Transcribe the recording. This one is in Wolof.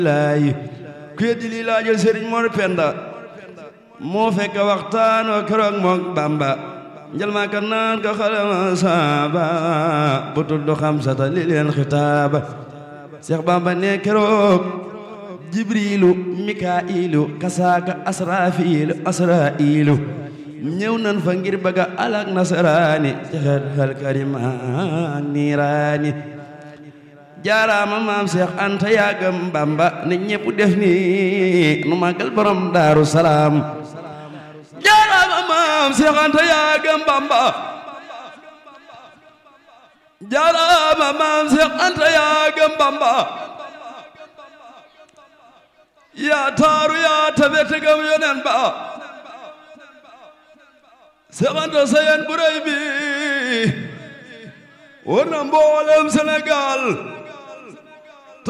laay ku yeddi lii laajal sëriñ Mor Penda moo fekk waxtaan wa keroog mook Bamba njël maa kan naan ko xalama saaba bu tudd xamsata li leen xitaaba Seex Bamba ne keroog jibriilu mikaa'ilu kasaaka asraafiilu asraa'ilu ñëw nan fa ngir bëgga alak nasaraani ci xel xel karimaan niiraani jaaraama maam Seex Anta yaagam Bamba ne ñépp def ni nu màggal borom Daaru Salaam jaaraama maam Seex Anta yaagam Bamba jaaraama maam Seex Anta yaagam Bamba yaa taaru yaa tabe tegam yonen ba Seex Anta sayen bu rëy bi war na mboolem Sénégal